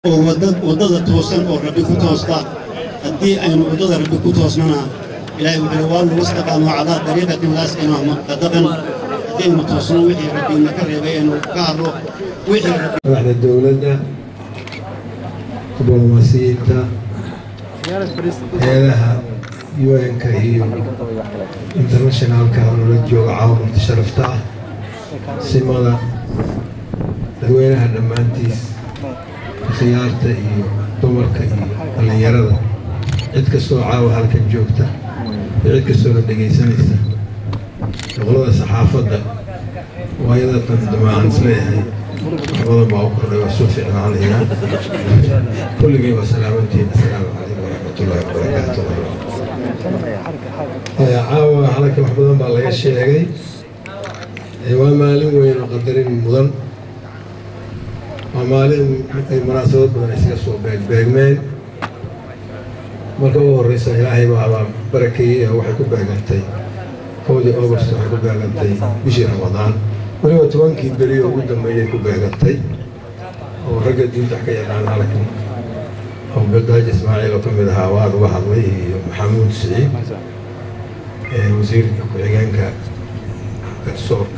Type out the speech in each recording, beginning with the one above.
oo waddada toosan oo rabbi ku toosta haddii aynu waddada rabbi ku toosnana ilaahay wuxuu waa lagu istaqaamo calaa dariiqatin laasqina muqadaban haddii aynu toosno wixii rabbi naga reebay aynu ka hadlo wixii rabbi madaxda dowladda diblomaasiyiinta heedaha un-ka iyo internationalka nala jooga caawamada sharafta ah simada dadweynaha dhammaantiis khiyaarta iyo dumarka iyo dhallinyarada cid kastoo caawa halkan joogta iyo cid kastoona dhegaysanaysa boqolada saxaafadda waayada qandamaahan isleeyahay wax badan baa u kordhay waa soo fiicnaanaya kulligii waa salaamantiin assalaamu calaykum waraxmatullaahi wabarakaatu caawa halka wax badan baa laga sheegay waa maalin weyn oo qadarin mudan waa maalin ay munaasabad badan isaga soo beegbeegmeen marka ugu horreysa ilaahay baabaa barakeeyey oo waxay ku beegantay kowdii august waxay ku beegantay bishii ramadaan weliba tobankii beri oo ugu dambeeyay ku beegantay oo ragga diinta wax ka yaqaan halkan oo beldaaji ismaaciil oo ka mid ahaa waad uga hadlay iyo maxamuud siciid wasiirka ku-xigeenka garsoorka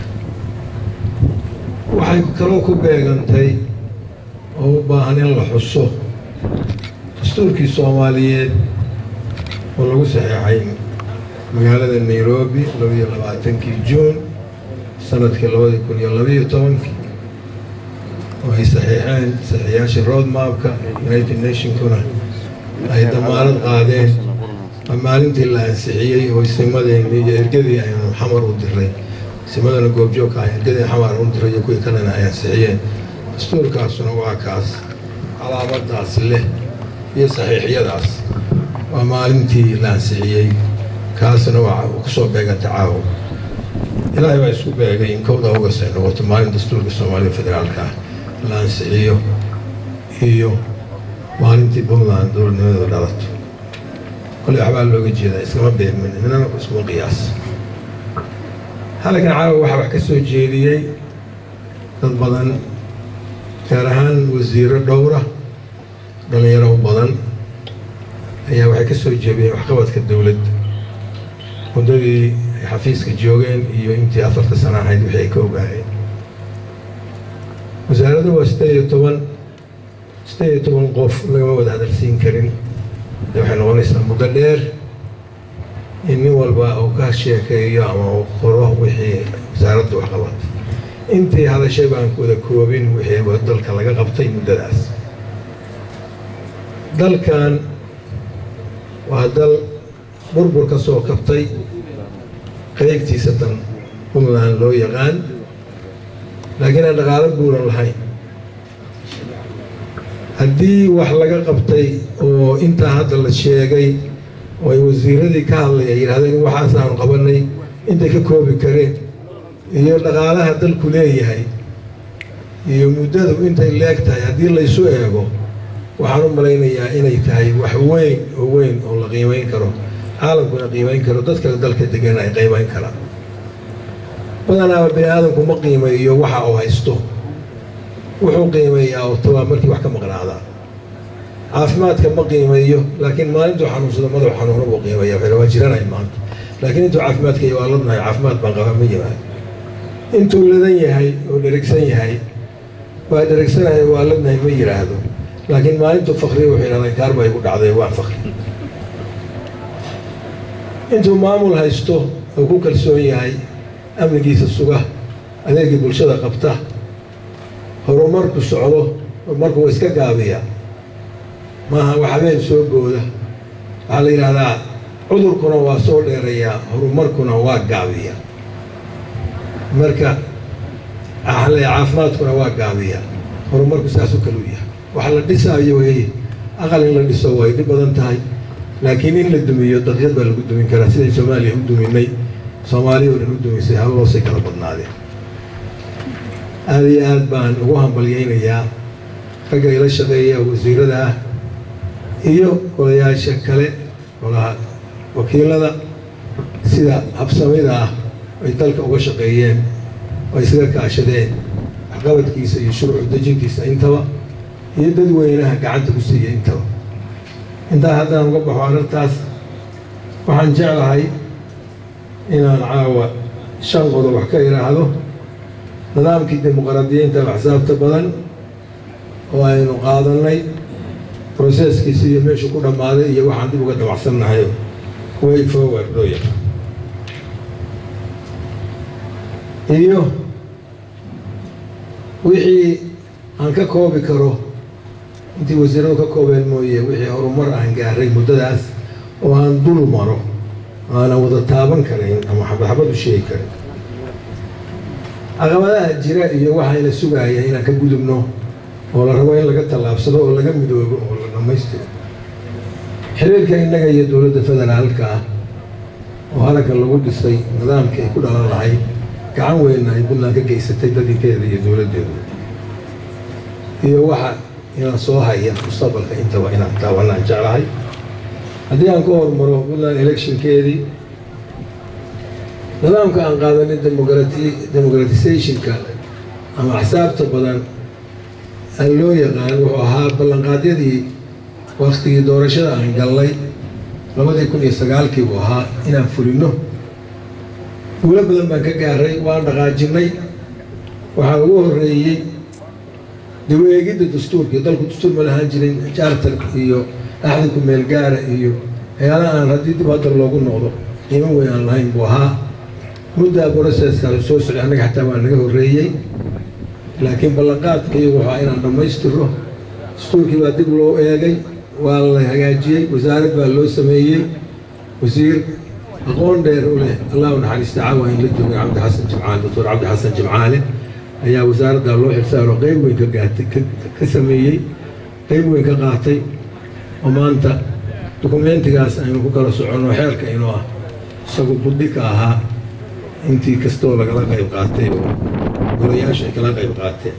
waxay kaloo ku beegantay oo u baahan in la xuso dastuurkii soomaaliyeed oo lagu saxeexay magaalada nairobi labaiyo labaatankii juun sanadkii labadii kun iyo labaiyo tobankii oo ay saxiixeen saxiixyaashii roadmapka united nationkuna ay damaanad qaadeen maalintii la ansixiyey oo simadeenii iyo ergadii aynu xamar u diray simadana goobjoogka ah ergadii xamar u diray iyo kuwii kalena ay ansixiyeen dastuurkaasuna waa kaas calaamadaas leh iyo saxiixyadaas waa maalintii la ansixiyey kaasna waa ku soo beeganta caawa ilaahay baa isku beegay in kowda august ay noqoto maalin dastuurka soomaaliya federaalka ah la ansixiyo iyo maalintii puntland dowladnimadooda dhalato koley waxbaa looga jeedaa iskama beegmin inana iskuma qiyaas halkan caawa waxaa wax ka soo jeediyey dad badan gaar ahaan wasiiro dhowra dhallinyaro u badan ayaa waxay ka soo jeediyeen waxqabadka dowladda muddadii ay xafiiska joogeen iyo intii afarta sano ahayd wixii ay ka ogaayeen wasaaraddu waa siddeed iyo toban siddeed iyo toban qof lagama wada hadalsiin karin de waxay noqonaysaa muddo dheer in nin walba uu ka sheekeeyo ama uu qoro wixii wasaaraddu wax qabatay intii hadashay baan ku wada koobin wixii dalka laga qabtay muddadaas dalkan waa dal burbur ka soo kabtay qaybtiisa tan puntland loo yaqaan laakiin aan dhaqaalo buuran lahayn haddii wax laga qabtay oo intaa hadda la sheegay oo ay wasiiradii ka hadlay ay yidhahdeen waxaasaanu qabanay intay ka koobi kareen iyo dhaqaalaha dalku leeyahay iyo muddadu intay leeg tahay haddii laysu eego waxaan u malaynayaa inay tahay wax weyn oo weyn oo la qiimayn karo caalamkuna qiimayn karo dadka dalka degan ay qiimayn karaan badanaaba bini aadamku ma qiimeeyo waxa uu haysto wuxuu qiimeeyaa oo tabaa markii wax ka maqnaadaa caafimaadka ma qiimeeyo laakiin maalintuu xanuunsado madax xanuuna buu qiimeeya waxay waa jiranay maanta laakiin intuu caafimaadka iyo waa ladnahay caafimaad baan qabaa ma yimaado intuu ladan yahay oo dherigsan yahay waa dherigsanahay waa ladnahay ma yidhaahdo laakiin maalintuu fakriya wuxuu yidhahdaa gaar baa igu dhacday waan fakri intuu maamul haysto oo ku kalsoon yahay amnigiisa suga adeegii bulshada qabta horumarku socdo horumarku waa iska gaabiya maaha wax habeen soo booda waxaa la yidhaahdaa cudurkuna waa soo dheerayaa horumarkuna waa gaabiya marka waxaa la caafimaadkuna waa gaabiya horumarku saasuu kalu yahay wax la dhisaayo wey aqal in la dhiso way dhib badan tahay laakiin in la dumiyo daqiiqad baa lagu dumin karaa siday soomaaliya u duminay soomaaliya oo dhan u dumisay habloosay kala badnaadeen aada iyo aad baan ugu hambalyaynayaa ragga ila shaqeeya wasiirada ah iyo odayaasha kale olaha wakiilada sida habsamida ah ay dalka uga shaqeeyeen oo isaga kaashadeen waxqabadkiisa iyo shuruucu dejintiisa intaba iyo dadweynaha gacanta ku siiya intaba intaa haddaan uga baxo arrintaas waxaan jeclahay inaan caawa shan qodob wax ka idhaahdo nidaamkii dimuqraadiyiinta axsaabta badan oo aynu qaadannay broseskiisi iyo meeshuu ku dhammaaday iyo waxaan dib uga dabacsannahay way forward loo yaqaan iyo wixii aan ka koobi karo intii wasiiradu ka koobeen mooye wixii horumar aan gaaray muddadaas oo aan dul maro aanan wada taaban karayn ama xabadxabad u sheegi karin caqabadaha jira iyo waxayna sugaaya inaan ka gudubno oo la rabo in laga tallaabsado oo laga midoobo oo la dhammaystiro xiriirka innaga iyo dowladda federaalka ah oo halagga lagu dhisay nidaamkii ay ku dhalan lahayd gacan weynna ay puntland ka geysatay dadinkeeda iyo dowladdeeda iyo waxa inaan soo haya mustaqbalka intaba inaan taabanaan jeclahay haddii aan ka hormaro puntland electionkeedii nidaamka aan qaadanin demoqrati democratizationka ama axsaabta badan aan loo yaqaan wuxuu ahaa ballanqaadyadii waktigii doorashada aan gallay labadii kun iyo sagaalkii buu ahaa inaan fulino guulo badan baan ka gaaray waan dhaqaajinnay waxaa ugu horreeyey dib u eegidda dastuurkii dalku dastuur ma lahaan jirin jaartar iyo axdi ku meel gaara iyo waxyaalaha aan haddii dib hadda loogu noqdo qiimo weyn aan lahayn buu ahaa muddaa broseskaas soo socday annaga xataa waa naga horreeyey laakiin ballanqaadkii wuxuu inaan dhammaystiro dastuurkii baa dib loo eegay waa la hagaajiyey wasaarad baa loo sameeyey wasiir aqoon dheer u leh allah u naxariista caawa in la joogay cabdi xasan jimcaale doctor cabdi xasan jimcaale ayaa wasaaradda loo xilsaaro qeyb weyn ka gaatay ka sameeyey qeyb weyn ka qaatay oo maanta dukumentigaas aynu ku kala soconno xeerka inuu ah isagu budhi ka ahaa intii kastoo lagala qayb qaatay oo golayaasha ay kala qayb qaateen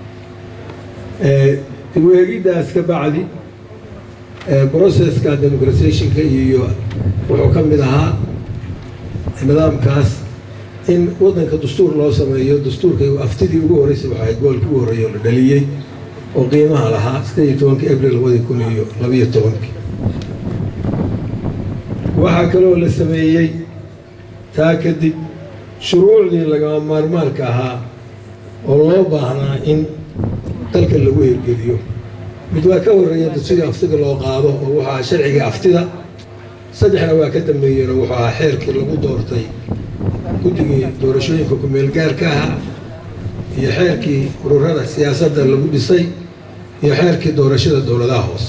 dib u eegiddaas ka bacdi broceska democratizationka iyo wuxuu ka mid ahaa nidaamkaas in waddanka dastuur loo sameeyo dastuurka aftidii ugu horreysay waxa ahayd goolkii ugu horreeyay oo la dhaliyey oo qiimaha lahaa sideed iyo tobankii abril labadii kun iyo labiyo tobankii waxaa kaloo la sameeyey taa kadib shuruucdii lagama maarmaanka ahaa oo loo baahnaa in dalka lagu hirgeliyo mid waa ka horreeya sidii aftida loo qaado oo wuxuu ahaa sharciga aftida saddexna waa ka dambeeyeenoo wuxuu ahaa xeerkii lagu doortay guddigii doorashooyinka ku-meel gaarka ahaa iyo xeerkii ururada siyaasadda lagu dhisay iyo xeerkii doorashada dowladaha hoose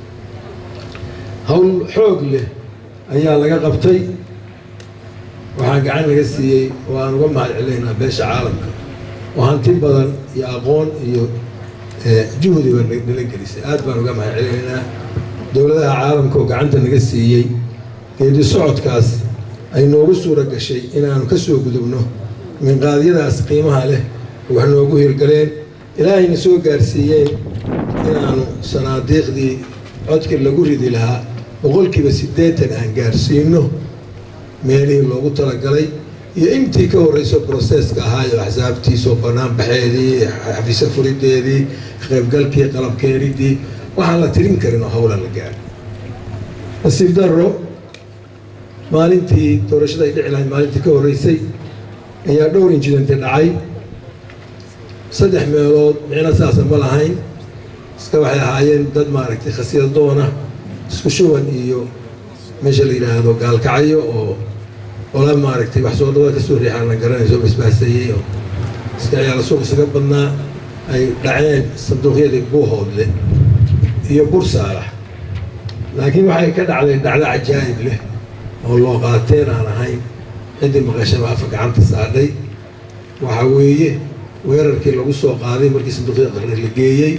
howl xoog leh ayaa laga qabtay waxaa gacan laga siiyey oo aan uga mahad celaynaa beesha caalamka oo hanti badan iyo aqoon iyo juhdi baa nala gelisay aad baan uga mahad celinaynaa dowladaha caalamka oo gacanta naga siiyey geedi socodkaas ay noogu suura gashay inaanu ka soo gudubno minqaadyadaas qiimaha leh wax noogu hirgaleen ilaahayna soo gaarsiiyeen inaanu sanaadiiqdii codkii lagu ridi lahaa boqolkiiba siddeetan aan gaarsiino meelihii loogu talagalay iyo intii ka horreyso broseska ahaayo axsaabtiisoo bannaan baxeedii xafiise furideedii qaybgalkii qalabkeenidii waxaan la tirin karin oo howla la gaaro nasiib darro maalintii doorashada ay dhici lahayd maalintii ka horreysay ayaa dhowr injidenti dhacay saddex meelood micno saasa ma lahayn iska waxay ahaayeen dad maaragtay khasiyadoona isku shuban iyo meesha la yidhaahdo gaalkacyo oo ola maaragtay wax soo dhawaa kasoo riixaan la garanayso basbaaseeyey oo iska ciyaala suuq isaga badnaa ay dhaceen sanduuqyadii buuhoodle iyo bursaalax laakiin waxay ka dhacday dhacdo cajaa'ib leh oo loo qaateen aan ahayn ciddii maqashaba afa gacanta saadhay waxaa weeye weerarkii lagu soo qaaday markii sanduuqyada qarni la geeyey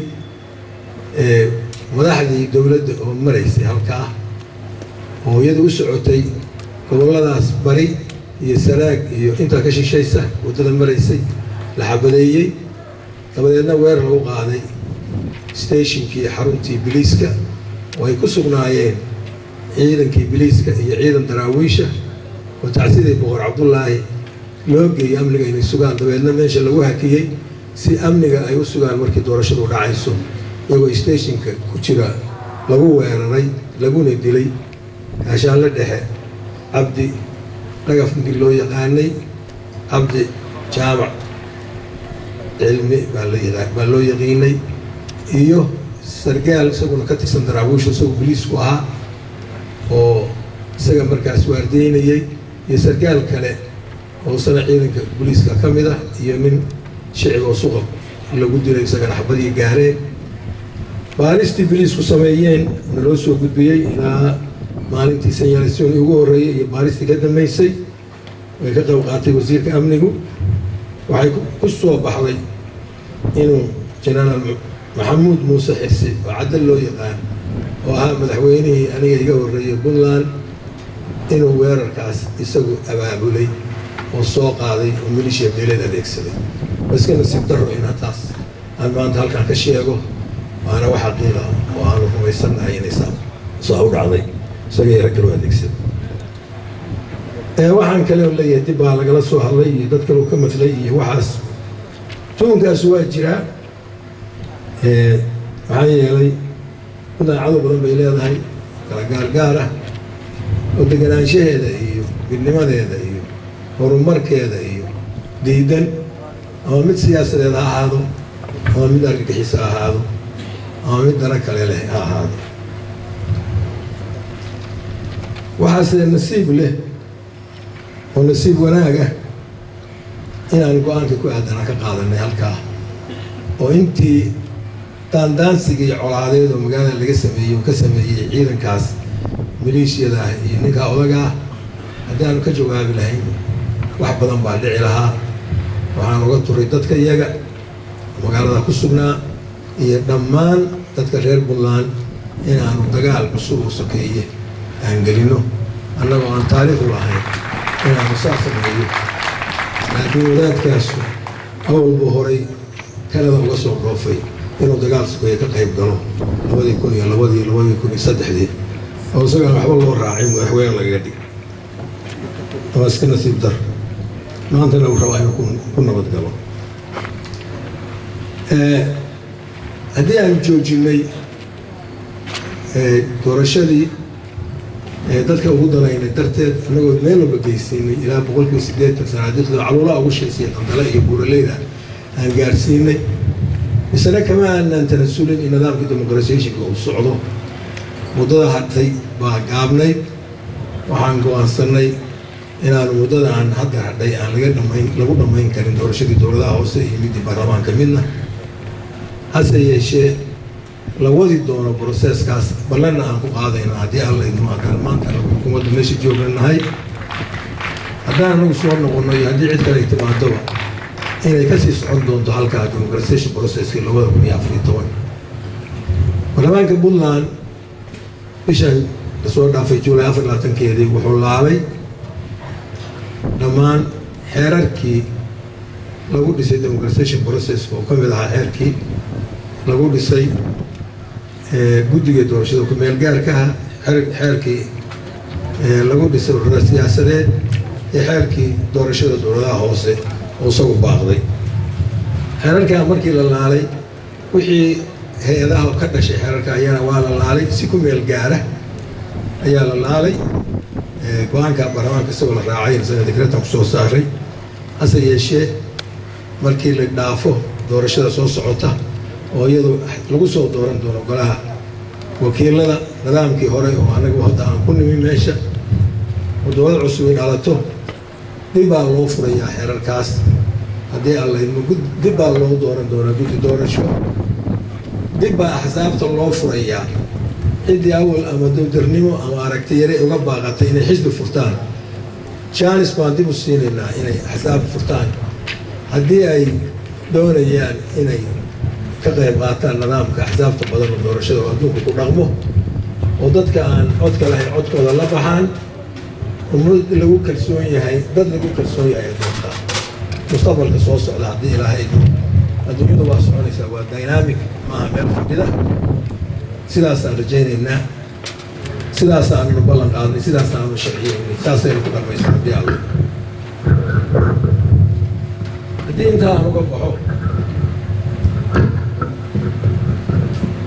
madaxdii dowladda oo maraysay halkaa oo iyada u socotay gobolladaas bari iyo sanaag iyo intaa ka shishaysa waddada maraysay la xabadeeyey dabadeedna weerar lagu qaaday stationkii xaruntii biliiska oo ay ku sugnaayeen ciidankii biliiska iyo ciidan daraawiisha oo tacsidii boqor cabdullaahi loo geeyey amniga inay sugaan dabeedna meesha lagu hakiyey si amniga ay u sugaan markii doorashadu dhacayso iyagoo stationka ku jira lagu weeraray laguna dilay gaashaanle dhexe cabdi dhagaf ninkii loo yaqaanay cabdi jaamac cilmi baa la yaqa baa loo yaqiinay iyo sargaal isaguna ka tirsan daraawiisha isagoo boliisku ahaa oo isaga markaas waardeynayey iyo sargaal kale oo sana ciidanka boliiska ka mid ah iyo nin shicib oo suqab lagu dilay isagana xabadii gaareen baaristii boliisku sameeyeen naloo soo gudbiyey ilaa maalintii sanyaalisioni ugu horreeyey iyo baaristii ka dambeysay way ka qayb qaatay wasiirka amnigu waxay ku soo baxday inuu jenaraal maxamuud muuse xirsi oo cadal loo yaqaan oo ahaa madaxweynihii aniga iga horreeyey puntland inuu weerarkaas isagu abaabulay oo soo qaaday oo milishiya meeleed adeegsaday waa iska nasiib darro inaa taas aan maanta halkaan ka sheego waana wax xaqiiqa oo aanu rumaysannahay inay saa saa u dhacday isagay rag kaloo adeegsaday waxaan kale oo leeyahay dib baa lagala soo hadlay iyo dad kaloo ka madlay iyo waxaas tuunkaas waa jiraa maxaa yeelay puntland cadow badan bay leedahay kala gaargaar ah oo deganaanshaheeda iyo midnimadeeda iyo horumarkeeda iyo diidan ama mid siyaasadeed ha ahaado ama mid argagixiso ha ahaado ama mid dana kale leh ha ahaado waxaase nasiib leh oo nasiib wanaag ah inaan go-aanka ku aadana ka qaadanay halkaa oo intii daandaansiga iyo colaadeed oo magaalada laga sameeyey oo ka sameeyey ciidankaas maleeshiyada ah iyo ninkaa odaga ah haddii aanu ka jawaabi lahayn wax badan baa dhici lahaa waxaan uga turay dadka iyaga magaalada ku sugnaa iyo dhammaan dadka reer puntland inaanu dagaal cusub oo sokeeye aan gelino annagoo aan taariikhu lahayn inaanu saa sameeyo laakiin wadaadkaasu awalbu horay kanada uga soo dhoofay inuu dagaal sokeeye ka qayb galo labadii kun iyo labadii labadii kun iyo saddexdii oo isagaan waxba loo raacin madaxweyne lagaga dhig waa iska nasiib dar maantana uu rabaa inuu ku nabad galo haddii aan joojinay doorashadii dadka ugu danaynay darteed annagoo meel walba geysiinay ilaa boqolkiiba siddeetan sanaadiiqda caluulaha ugu sheesiya qandale iyo buuraleyda aan gaarsiinay misena kama aanaan tanasulin in nidaamkii demoqratiyationka uu socdo muddada hadhay baa gaabnayd waxaan go-aansanay inaanu muddada aan hadda hadhay aan laga dhamayn lagu dhammayn karin doorashadii dowladaha hoose iyo midii baarlamaanka midna hase yeeshee la wadi doono broseskaas ballanna aan ku qaadayna haddii alla idmo haddaan maanta xukuumadda meesha joogna nahay haddaan anagu soo noqono iyo haddii cid kale ay timaadoba inay kasii socon doonto halkaa democratization processkii labada kun iyo afariyo toban baarlamaanka puntland bishan lasoo dhaafay juulay afar labaatankeedii wuxuu laalay dhammaan xeerarkii lagu dhisay democratization processka oo ka mid ahaa xeerkii lagu dhisay guddiga doorashada ku-meel gaarkaha xeerkii lagu dhisay urura siyaasadeed iyo xeerkii doorashada dowladaha hoose oo isagu baaqday xeerarkaa markii la laalay wixii hay-adaha ka dhashay xeerarka ayana waa la laalay si ku meel gaara ayaa la laalay go-aanka baarlamaanka isagoo la raacay sana dekretan ku soo saaray hase yeeshee markii la dhaafo doorashada soo socota oo iyadu lagu soo dooran doono golaha wakiilada nidaamkii hore oo anagu hadda aan ku nimi meesha oo dowlad cusub ay dhalato dib baa loo furayaa xeerarkaas haddii alla idmo dib baa loo dooran doonaa guddi doorasho dib baa axsaabta loo furayaa ciddii awal ama dowdarnimo ama aragti yare uga baaqatay inay xisbi furtaan jaanis baan dib u siinaynaa inay axsaab furtaan haddii ay doonayaan inay ka qayb qaataan nidaamka axsaabta badan oo doorashada oo adduunka ku dhaqmo oo dadka aan codka lahayn codkooda la baxaan ummad lagu kalsoon yahay dad lagu kalsoon yahay doontaa mustaqbalka soo socda haddii ilaahay adduunyadu waa soconaysaa waa dynamic maaha meel fadhida sidaasaan rajaynaynaa sidaasaannu ballan qaadnay sidaasaanu sharciyeynay saasaynu ku dhammaysa haddii alla haddii intaa aan uga baxo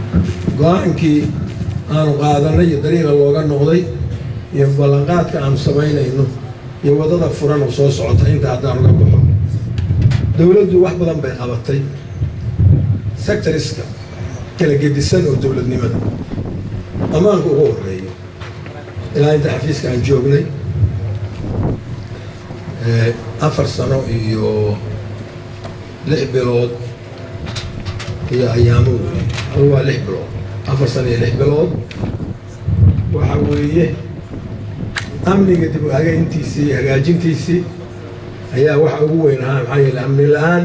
go-aankii aanu qaadanay iyo dariiqa looga noqday iyo ballanqaadka aanu samaynayno iyo waddada furan oo soo socota inta haddaan uga baxo dowladdu wax badan bay qabatay sectoriska kala gedisan oo dowladnimada ammaanka ugu horeeyo ilaa inta xafiiska aan joognay afar sano iyo lix bilood iyo ayaamo weeye hal waa lix bilood afar sano iyo lix bilood waxa weeye amniga dib u hagayntiisii iyo hagaajintiisii ayaa waxa ugu weyn ahaa maxaa yeele amni la-aan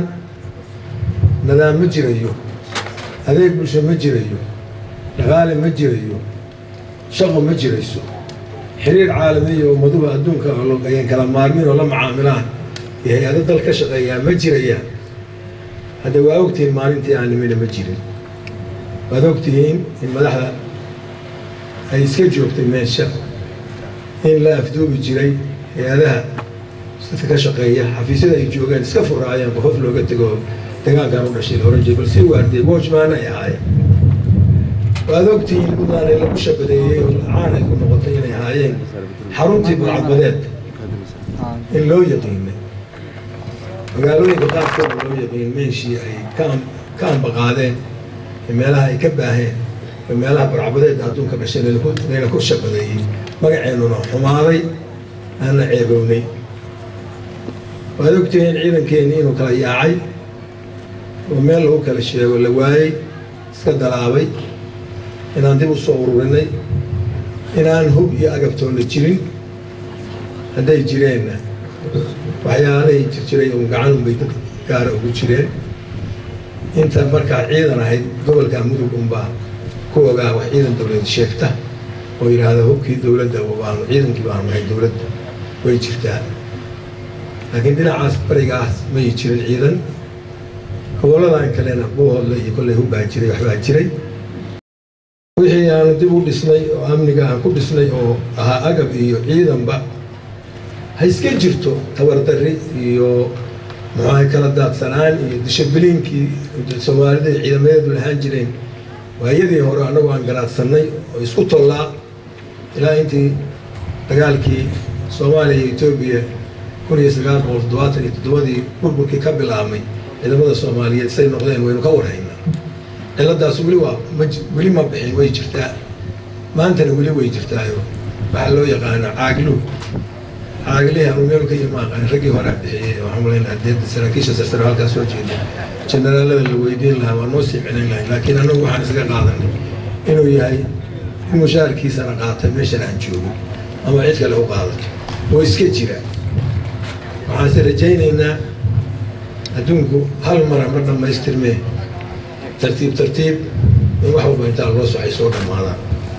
nadaam ma jirayo adeeg bulsho ma jirayo dhaqaale ma jirayo shaqo ma jirayso xiriir caalamiya oo ummaduhu adduunka ayaan kala maarmin oo la macaamilaan iyo hay-ado dal ka shaqeeyaa ma jirayaan hadda waa ogtihiin maalintii aan nimina ma jirin waad ogtihiin in madaxda ay iska joogtay meesha in la afduubi jiray hay-adaha dadka ka shaqeeya xafiisyada ay joogaan iska furaayaan qofof looga tego degaankan u dhashay la oran jiray bal si waardiye watchman ay ahaayeen waad ogtihiin buntland lagu shabadeeyey oo caan ay ku noqotay inay ahaayeen xaruntii burcadbadeed in loo yaqiinay magaalooyinka qaarkooda loo yaqiin meeshii ay ka ka ambaqaadeen meelaha ay ka baaheen meelaha burcadbadeedda adduunka dhashay layna ku shabadeeyey magaceennuna xumaaday aana ceebownay waad ogtihiin ciidankeenii inuu kala yaacay oo meel lagu kala sheego la waayey iska dalaabay inaan dib u soo ururinay inaan hub iyo agabtoonna jirin hadday jireenna waxyaalahay jir jiray un gacan unbay dad gaara ugu jireen inta markaa ciidan ahayd gobolka mudug unbaa ku ogaa wax ciidan dowlad sheegta oo yidhaahda hubkii dowladda baanu ciidankii baanu nahay dowladda way jirtaa laakiin dhinacaas barigaas may jirin ciidan gobolladan kalena buuhoodle iyo kolley hubbaa jiray waxbaa jiray wixii aanu dib u dhisnay oo amniga aan ku dhisnay oo ahaa agab iyo ciidanba ha iska jirto tabardarri iyo muxuaha kala daadsanaan iyo dishabliinkii soomaalida iyo ciidamadeedu lahaan jireen waayadii hore annagu aan garaadsanay oo isku tollaa ilaa intii dagaalkii soomaaliya iyo etoobiya kun iyo sagaal boqol toddobaatan iyo toddobadii burburkii ka bilaabmay ciidamada soomaaliyeed say noqdeen waynu ka warhaynaa ciladaas weli waa ma weli ma bixin way jirtaa maantana weli way jirtaayo waxaa loo yaqaano caaglu caaglihi anu meel ka yimaaqaan raggii horaa bixiyey waxaan malaynaa dee saraakiisha sarsare halkaa soo jeeda generaalada la weydiin lahaa waa noo sii celin lahay laakiin annagu waxaan isaga qaadanay inuu yahay in mushaarkiisana qaatay meeshan aan joogo ama cid kale u qaadato oo iska jira waxaanse rajaynaynaa adduunku hal mara ma dhammaystirmee tartiib tartiib in wax walba intaa loo socay soo dhammaadaan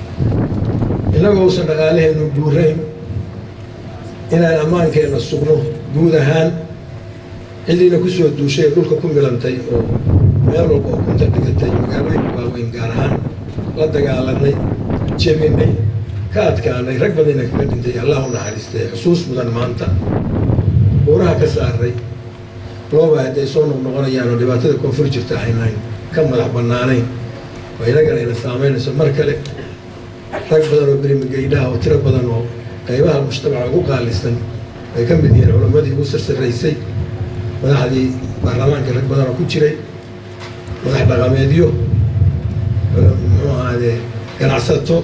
innagoo usan dhaqaalaheennu buurayn inaan ammaankeenna sugno guud ahaan cidiina ku soo duushay ee dhulka ku milantay oo meel walba oo kunta dhigatay magaalooyinka waaweyn gaar ahaan la dagaalanay jebinay ka adkaanay rag badana kaga dhintay allah u naxariistay xusuus mudan maanta buuraha ka saaray looba hadday soo noqnoqonayaan oo dhibaatada koonfur jirta aynaan ka madax bannaanayn oo inagana ayna saamaynayso mar kale rag badan oo berimagaydhaha oo tiro badan oo qaybaha mujtamaca ugu qaalisan ay ka mid yihiin culammadii ugu sarsaraysay madaxdii baarlamaanka rag badan oo ku jiray madax dhaqameedyo muxuu ahaadee ganacsato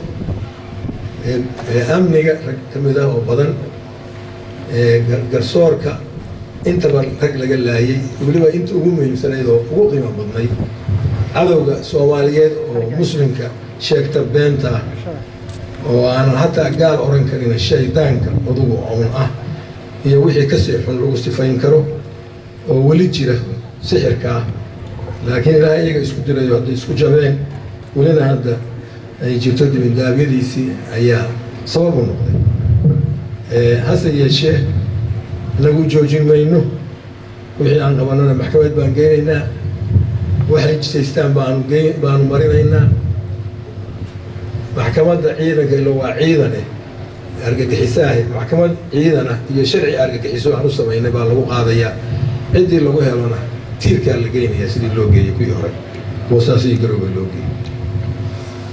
amniga rag ka mid ah oo badan garsoorka intaba rag laga laayay weliba inta ugu muhiimsanayd oo ugu qiimo badnayd cadowga soomaaliyeed oo muslimka sheegta beenta oo aanan hataa gaal oran karin shaydaanka odugu own ah iyo wixii kasii xun lagu sifayn karo oo weli jira sixirka ah laakiin ilaahay iyaga isku dirayo hadday isku jabeen welina hadda ay jirto dibindaabyadiisii ayaa sabab u noqday hase yeeshee inagu joojin mayno wixii aan qabanana maxkamad baan geynaynaa waxay jisaystaan baanu ge baanu marinaynaa maxkamadda ciidanka ilo waa ciidane argagixisaahe maxkamad ciidana iyo sharci argagixiso aan u samaynay baa lagu qaadayaa ciddii lagu helona tiirkaa la geynayaa sidii loo geeyey kuwii hore boosaas iyo garowga loo geeyey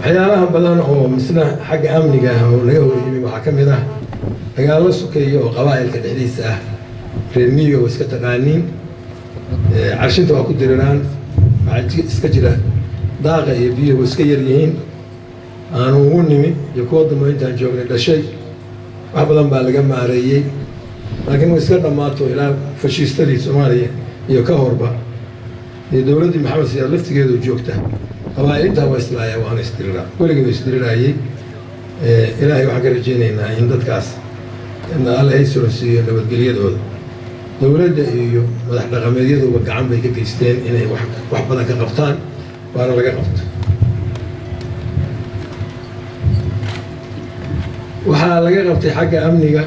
waxyaalaha badan oo misna xagga amniga ah oo laga hor yimi waxaa ka mid ah dagaallo sokeeya oo qabaa'ilka dhexdiisa ah reer miyiga oo iska taqaaniin carshinta waa ku diriraan waxaa iska jira daaqa iyo biyuhu iska yar yihiin aanu ugu nimi iyo kuwa dambe intaan joognay dhashay wax badan baa laga maareeyey laakiin way iska dhammaato ilaa fashiistadii soomaaliya iyo ka horba iyo dowladdii maxamed siyaad laftigeedu joogta qabaa'ilintaa waa islaaya waana isdiriraa weligii waa isdiriraayey ilaahay waxaan ka rajaynaynaa in dadkaas alle ay soronsiiyo nabadgelyadooda dowladda iyo madax dhaqameedyaduba gacan bay ka geysteen inay wax badan ka qabtaan waana laga qabto waxaa laga qabtay xagga amniga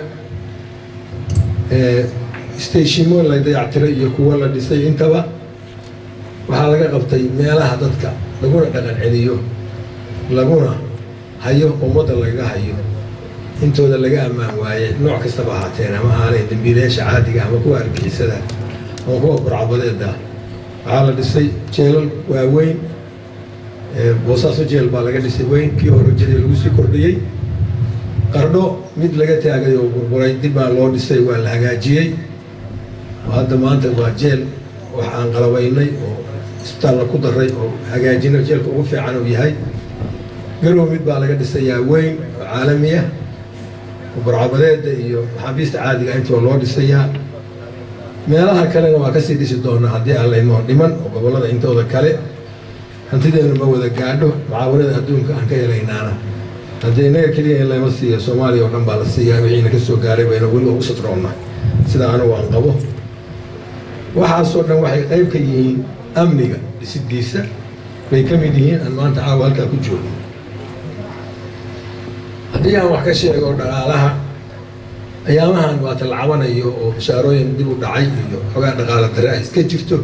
stashimo la dayactiray iyo kuwa la dhisay intaba waxaa laga qabtay meelaha dadka laguna dhaqan celiyo laguna hayo ummadda lagaga hayo intooda laga ammaan waaye nooc kastaba ahaateen ama aanay dambiilayaasha caadiga ama kuwa argixisada ama kuwa burcabadeeda waxaa la dhisay jeelal waaweyn boosaaso jeel baa laga dhisay weyn kii hore jadii lagu sii kordhiyey qardho mid laga taagay oo burburay dib baa loo dhisay waa la hagaajiyey hadda maanta waa jeel wax aan qalabaynay oo isbitaalla ku daray oo hagaajino jeelka ugu fiican uu yahay garow mid baa laga dhisayaa weyn oo caalamiya burcabadeeda iyo maxaabiista caadiga intoo loo dhisayaa meelaha kalena waa kasii dhisi doonaa haddii aan laynoo dhiman oo gobollada intooda kale hantideenu ma wada gaadho mucaawanada adduunka aan ka helaynaana haddii innaga keliya in layma siiyo soomaaliya oo dhan baa la siiyaa wixiina ka soo gaaray bayna weliba ugu sadroonna sida anigu aan qabo waxaasoo dhan waxay qayb ka yihiin amniga dhisidiisa bay ka mid yihiin aan maanta caawa halkaa ku joogno haddii aan wax ka sheego dhaqaalaha ayaamahan waa talacabanayo oo bashaarooyin dib u dhacay iyo xogaa dhaqaala dare ay iska jirto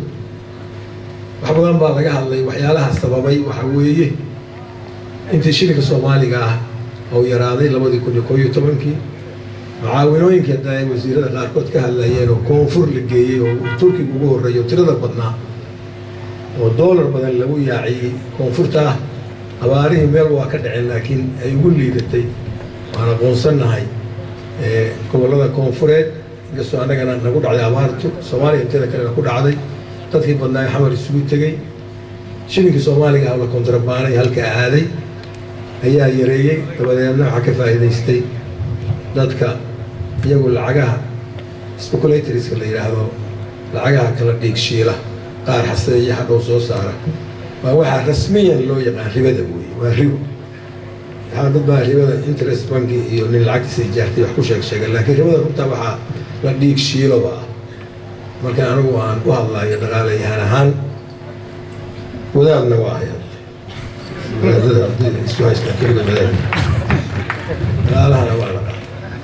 wax badan baa laga hadlay waxyaalaha sababay waxa weeye intii shilinka soomaaliga ah oo yaraaday labadii kun iyo koo iyo tobankii mucaawinooyinkii hadda ay wasiirada qaarkood ka hadlayeen oo koonfur la geeyey oo turkiga ugu horreeyo tirada badnaa oo doolar badan lagu yaaciyey koonfurta ah abaarihii meel waa ka dhaceen laakiin ay ugu liidatay waan aqoonsannahay gobollada koonfureed inkastoo annagana nagu dhacday abaartu soomaaliya inteeda kalena ku dhacday dadkii badnaa xamar isugu tegey shilinkii soomaaliga ah la kontrabaanay halka aaday ayaa yareeyey dabadeedna waxaa ka faa'iidaystay dadka iyagu lacagaha speculatorska la yidhaahdo lacagaha kala dhiigshiila qaar xaseeya hadhow soo saara waa waxaa rasmiyan loo yaqaan ribada weeye waa ribo waxaa dad baa ribada interest banki iyo nin lacagtiisa ijaartay wax ku sheeg sheegay laakiin ribada runtaa waxaa la dhiig shiiloba ah marka anigu aan u hadlayo dhaqaalayahaan ahaan wadaadna waa hay wadaadada ardayda isu haystaan keliga wadaad dhaqaalahana waa la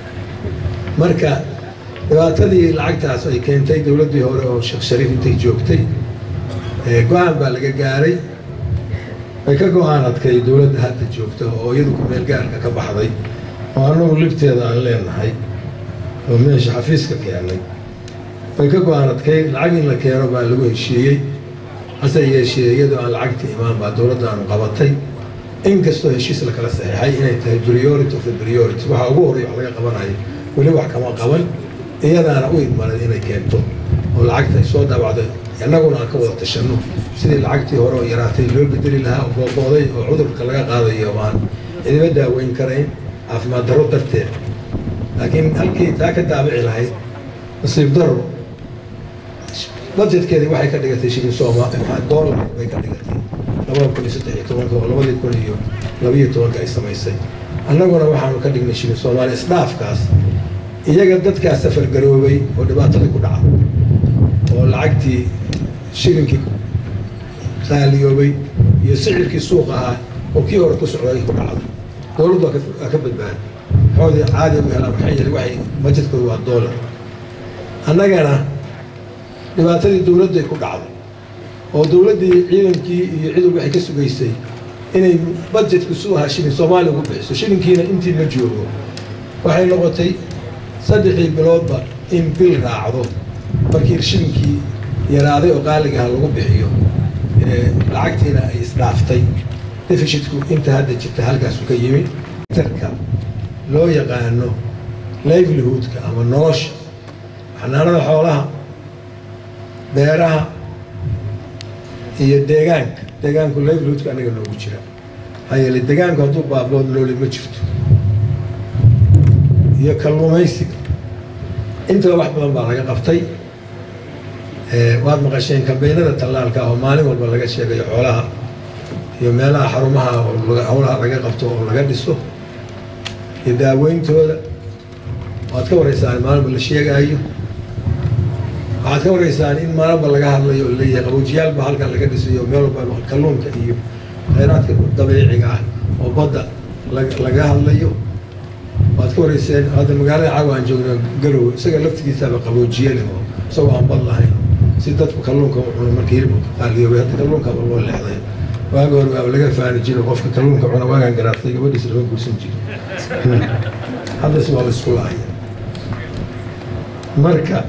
marka dhibaatadii lacagtaas ay keentay dowladdii hore oo sheekh shariif intay joogtay go-aan baa laga gaaray way ka go-aan adkay dowladda hadda joogta oo iyadu ku meel gaarka ka baxday oo annagu libteeda aan leenahay oo meesha xafiiska keennay way ka go-aan adkay lacag in la keeno baa lagu heshiiyey hase yeeshee iyadoo aan lacagta imaan baa dowladdaanu qabatay inkastoo heshiis la kala saxiixay inay tahay priority of the priority waxaa ugu horreya wax laga qabanayo weli wax kama qaban iyadaana u idmanan inay keento oo lacagta soo daabacday annaguna aan ka wada tashanno sidii lacagtii hore oo yaraatay loo bedeli lahaa oo boobooday oo cudurka laga qaadayo aan cidiba daaweyn karayn caafimaad darro darteed laakiin halkii taa ka daabici lahayd nasiib darro budgetkeedii waxay ka dhigatay shilin sooma dollar bay ka dhigatay labada kun iyo saddex iyo tobanka oo labadii kun iyo labiyo tobanka ay samaysay annaguna waxaanu ka dhignay shilin soomaaliya isdhaafkaas iyaga dadkaa safar garoobay oo dhibaatadii ku dhaca oo lacagtii shilinkii qaaliyoobay iyo sicirkii suuq ahaa oo kii hore ku socday ku dhacday dowladdu waa ka badbaaday xoodii caadi u helaan maxay yeelay waxay bajetkooda waa dollar annagana dhibaatadii dowladday ku dhacday oo dowladdii ciidankii iyo ciidanku waxay ka sugaysay inay budgetku su ahaa shilin soomaaliya ugu bixiso shilinkiina intii ma joogo waxay noqotay saddexdii biloodba in bil raacdo markii shilinkii yaraaday oo qaaligaha lagu bixiyo lacagtiina ay isdhaaftay defishitku inta hadda jirta halkaasu ka yimi tarka loo yaqaano livelihoodka ama nolosha xanaanada xoolaha beeraha iyo deegaanka deegaanku livelihoodka anaga noogu jira maxaa yeelay deegaanku hadduu baabood nooli ma jirto iyo kalluumaysiga intaba wax badan baa laga qabtay waad maqasheen kambeynada tallaalka oo maalin walba laga sheegayo xoolaha iyo meelaha xarumaha oo howlaha laga qabto oo laga dhiso iyo daaweyntooda waad ka waraysaan maalinba la sheegaayo waxaad ka waraysaan in maalinba laga hadlayo oo leeyahay qaboojiyaalba halkan laga dhisayo meel walba kalluunka iyo khayraadka dabiiciga ah oo badda laga hadlayo waad ka warayseen hadda magaalada caawa aan joogno garow isaga laftigiisaaba qaboojiye leh oo isagoo aan bad lahayn si dadku kalluunka u cuno markii hilibka qaaliyoobay hadda kalluunkaba loo leexday waaga hore waaba laga faani jiro qofka kalluunka cuna waagaan garaartay gabadhiisa lama guursan jiro haddase waa la isku laaya marka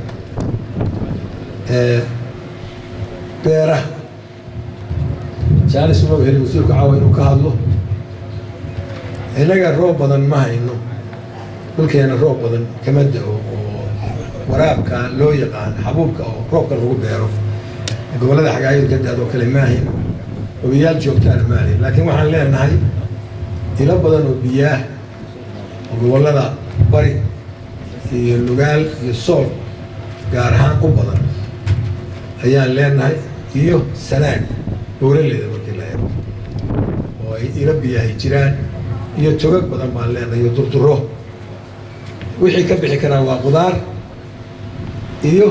beeraha jaalis uma helin wasiirku caawa inuu ka hadlo innaga roob badan ma hayno dhulkeena roob badan kama da-o oo waraabka loo yaqaan xabuubka oo roobka lagu beero gobollada xagaayadu ka da-do kale maahin ogayaal joogtaana maahin laakiin waxaan leenahay ilo badan oo biyaah oo gobollada bari iyo lugaal iyo sool gaar ahaan u badan ayaan leenahay iyo sanaag buuraleeda markii la eego oo ay ilo biyahay jiraan iyo togag badan baan leenahay iyo durduro wixii ka bixi karaa waa qudaar iyo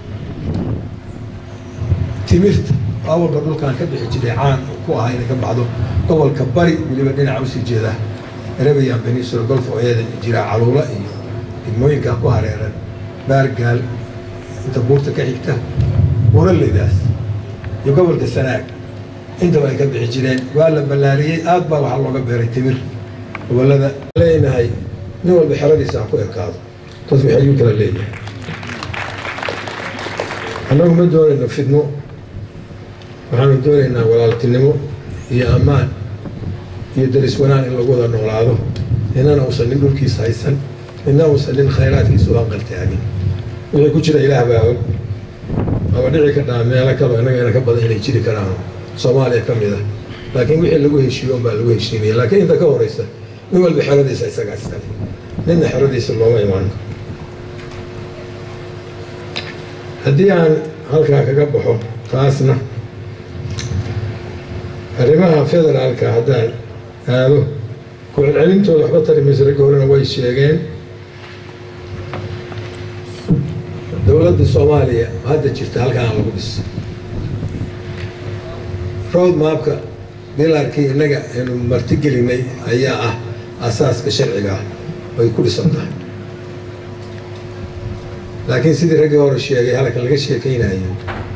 timirta awalba dhulkaan ka bixi jiray caan ku ahaa inay ka baxdo gobolka bari weliba dhinaca usii jeeda arabian peninsula golf ooyada jira caluula iyo degmooyinkaa ku hareeran baargaal inta buurta ka xigta buuraleydaas iyo gobolka sanaag intaba ay ka bixi jireen waa la ballaariyey aad baa waxaa looga beeray timir gobollada leenahay nin walba xeradiisa ha ku ekaado dad waxay ayuu kala leeyahay annagu ma doonayno fidno waxaanu doonaynaa walaaltinimo iyo ammaan iyo daris wanaan in lagu wada noolaado ninana uusan nin dhulkiisa haysan nina uusan nin khayraadkiisa u anqaltaagin wixii ku jira ilaah baa og aba dhici kadhaa meelo kaloo innaga ina ka badan inay jiri karaan soomaaliya ka mid ah laakiin wixii lagu heshiiyo unbaa lagu heshiinaya laakiin inta ka horeysa nin walba xeradiisa isagaa iskale ninna xeradiisa looma imaan haddii aan halkaa kaga baxo taasna arrimaha federaalka haddaan aado ku celcelintooda waxba tari mayso ragga horena way sheegeen dowladda soomaaliya hadda jirta halkaan lagu dhis road maapka bilaarkii innaga aynu martigelinay ayaa ah asaaska sharciga ah ay ku dhisan tahay laakiin sidii raggii hore sheegay halka laga sheekaynayo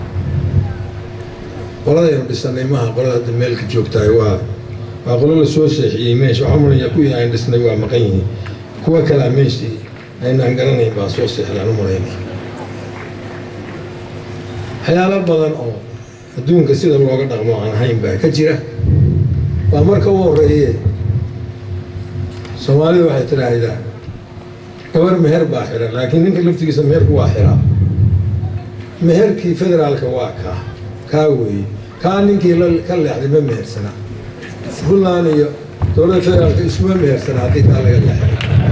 qoladaynu dhisanay maaha qolada hadda meelka joogtahay waa waa qolo la soo seexiyey meesha waxaa mulaya kuwii aan dhisnay waa maqan yihiin kuwa kalea meeshii aynaan garanayn baa soo seexdaan u malayna waxyaalo badan oo adduunka sida looga dhaqmo aan ahayn baa ka jira waa marka u horeeye soomaalida waxay tidhaahdaa gabar meher baa xiran laakiin ninka laftigiisa meherku waa xiraa meherkii federaalka waa kaa kaa weeye kaa ninkii ka leexday ma mehersana puntland iyo dowladda federaalka iskuma mehersana haddii kaa laga leexday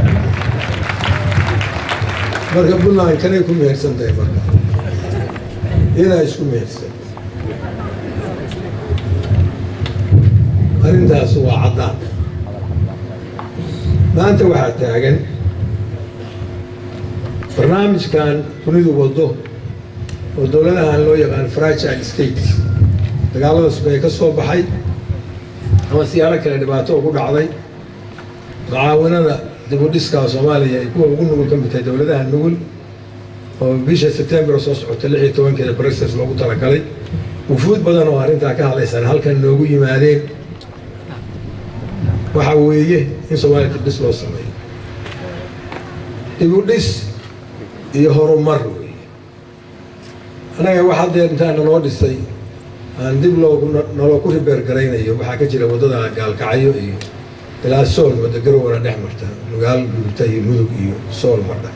marka puntland kanay ku mehersan tahay marka iyadaa isku mehersan arrintaas waa caddaan maanta waxaa taagan barnaamijkan dunidu waddo oo dowladahan loo yaqaan fragile states dagaalada sugaya ka soo baxay ama siyaalo kale dhibaato ugu dhacday mucaawinada dibudhiskaa soomaaliya ay kuwa ugu nugul ka mid tahay dowladaha nugul oo bisha sebtembar soo socota lix iyo tobankeeda brexit loogu talagalay wufuud badan oo arrintaa ka hadlaysan halkan noogu yimaadeen waxaa weeye in soomaaliya dibdhis loo sameeyo dibudhis iyo horumar weeye annaga wax haddee intaana loo dhisay aan dib loogu naloo ku ribeergaraynayo waxaa ka jira waddada gaalkacyo iyo ilaa sool wadda garowana dhex marta nugaal gudubta iyo mudug iyo sool mardha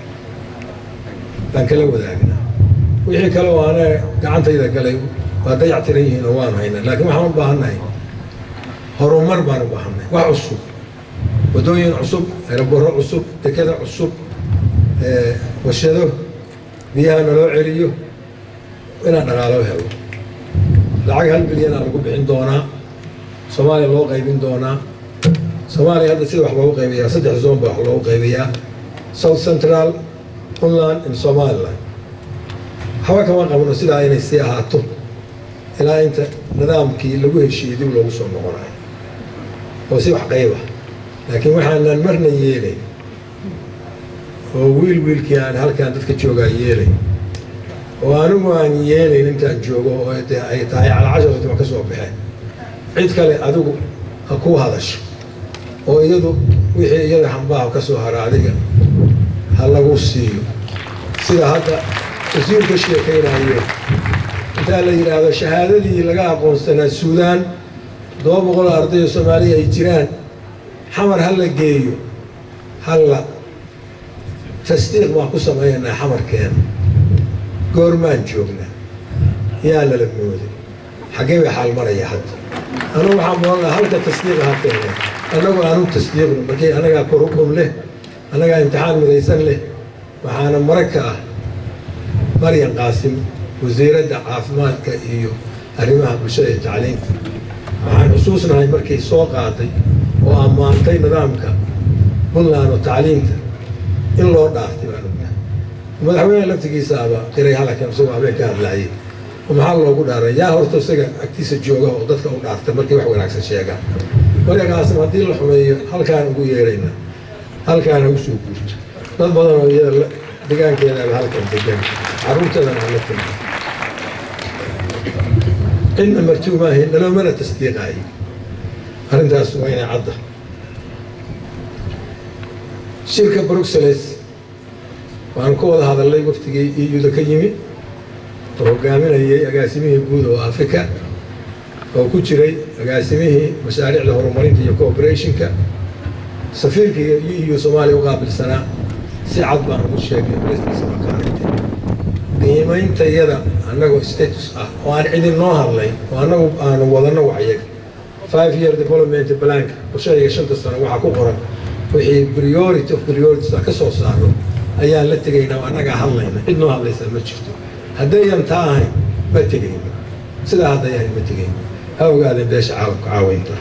baan kala wadaagnaa wixii kale oo ana gacantayda galay waa dayac tiran yihiin oo waan haynaa laakiin waxaan u baahannahay horumar baan u baahannahay wax cusub waddooyin cusub aeroborro cusub dekada cusub warshado biyaha naloo celiyo inaan dhaqaalo helo lacag hal bilyanaa lagu bixin doonaa soomaaliya loo qaybin doonaa soomaaliya hadda sida wax loogu qaybayaa saddex zoon baa wax loogu qaybayaa south central puntland and somaliland waxba kama qabno sidaa inay sii ahaato ilaa inta nidaamkii lagu heshiiyey dib loogu soo noqonayo oo si wax qayba laakiin waxaanan marna yeelayn oo wiil wiilkii aan halkaan dadka joogaa yeelayn oo anigu aan yeelayn intaan joogo oo dee ay tahay calacashartima ka soo baxeen cid kale adigu ha kuu hadasho oo iyadu wixii iyada hambaaha ka soo hara adiga ha lagu siiyo sida hadda wasiir ka sheekaynayo intaa la yidhaahdo shahaadadii laga aqoonsanaa suudaan todoba boqol oo arday oo soomaaliya ay jiraan xamar ha la geeyo halla tasdiiq baan ku samaynaynaa xamarkeena goormaan joognaa yaa lala mooday xaggee bay xaal maraya hadda anugu waxaan moolnaa halka tasdiiqa ha keeneen annagu aanu tasdiiqno markii annagaa kurugum leh annagaa imtixaan midaysan leh waxaana marag ka ah maryan qaasim wasiiradda caafimaadka iyo arrimaha bulshada iyo tacliinta waxaan xusuusnahay markay soo qaaday oo ammaantay nidaamka puntland oo tacliinta in loo dhaaftay baan ognahay madaxweyne laftigiisaaba qiray halkan isagoo habeen ka hadlaayay oo maxaa loogu dhaaray yaa horta isaga agtiisa jooga oo dadka u dhaaftay markay wax wanaagsan sheegaan marka qaasim haddii la xumeeyo halkaan ugu yeeraynaa halkaana usoo guurto dad badan oo iyada degaankeedaaba halkan degan carruurteedana hala timi cidna martuumaahi naloomana tasdiiqaayo arrintaas waa inay cadda shirka bruxelles waanu ka wada hadalnay waftigii iyuda ka yimi oo hogaaminayay agaasimihii guud oo africa oo ku jiray agaasimihii mashaariicda horumarinta iyo cooperationka safiirkii eu soomaaliya u qaabilsanaa si cad baan ugu sheegay restiisa baa ka aragtay qiimaynta iyada annagoo status ah oo aan cidin noo hadlayn oo annagu aanu wadanno waxyaga five year development blank qorshahayga shanta sano waxaa ku qoran wixii priority of priorities ka soo saaro ayaan la tegaynaa oo annagaa hadlayna cid noo hadlaysa ma jirto haddayan taa ahayn ma tegayno sidaa hadday ahayn ma tegayno ha ogaadeen beesha caalamka caawaynta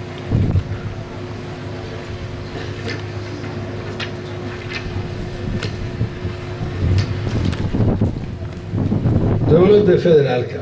dowladda federaalka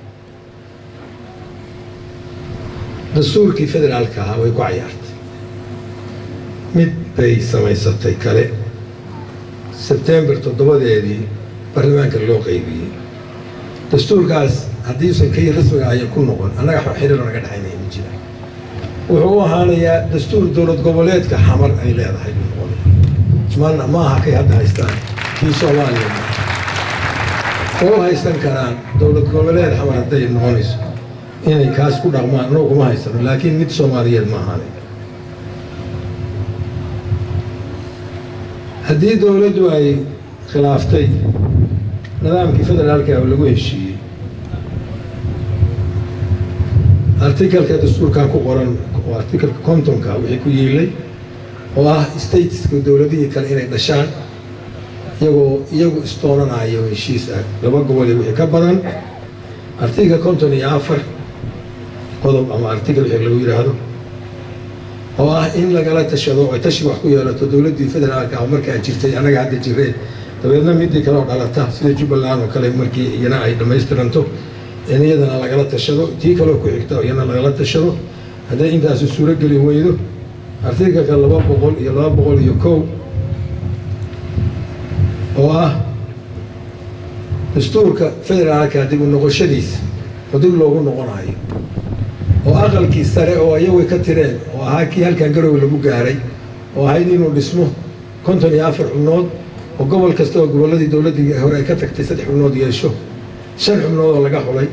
dastuurkii federaalka ahaa way ku cayaartay mid bay samaysatay kale sebtembar toddobadeedii baarlamaanka loo qaybiyey dastuurkaas haddiiusan kii rasmiga ayan ku noqon annaga xiriir naga dhexaynaya ma jira wuxuu u ahaanayaa dastuur dowlad goboleedka xamar ay leedahay buu noqonaya ma aha kay hadda haystaan kii soomaaliya oo haysan karaan dowlad goboleed xamar hadday noqonayso inay kaas ku dhaqmaan annagu kuma haysano laakiin mid soomaaliyeed ma ahaanay haddii dowladdu ay khilaaftay nidaamkii federaalka oo lagu heshiiyey artikalka dastuurkan ku qoran oo artikalka kontonka wixii ku yiilay oo ah stateska dowladihii kale inay dhashaan iyagoo iyagu istoonanayo heshiis ah laba gobol iyo wixii ka badan artikalka konton iyo afar qodob ama artikal wixii lagu yidhaahdo oo ah in lagala tashado ay tashi wax ku yeelato dowladdii federaalka ah markaa jirtay annaga hadda jireen dabeedna midii kale oo dhalata sida jubbaland oo kale markii iyana ay dhammaystiranto in iyadana lagala tashado tii kaleo ku xigta iyana lagala tashado hadday intaasu suuro geli weydo artikalka laba boqol iyo laba boqol iyo kow oo ah dastuurka federaalka dib u noqoshadiisa oo dib loogu noqonayo oo aqalkii sare oo ayagu ka tireen oo ahaa kii halkan garowe lagu gaaray oo ahayd inuu dhismo konton iyo afar xubnood oo gobol kasta oo gobolladii dowladdii hore ay ka tagtay saddex xubnood yeesho shan xubnood oo laga xulay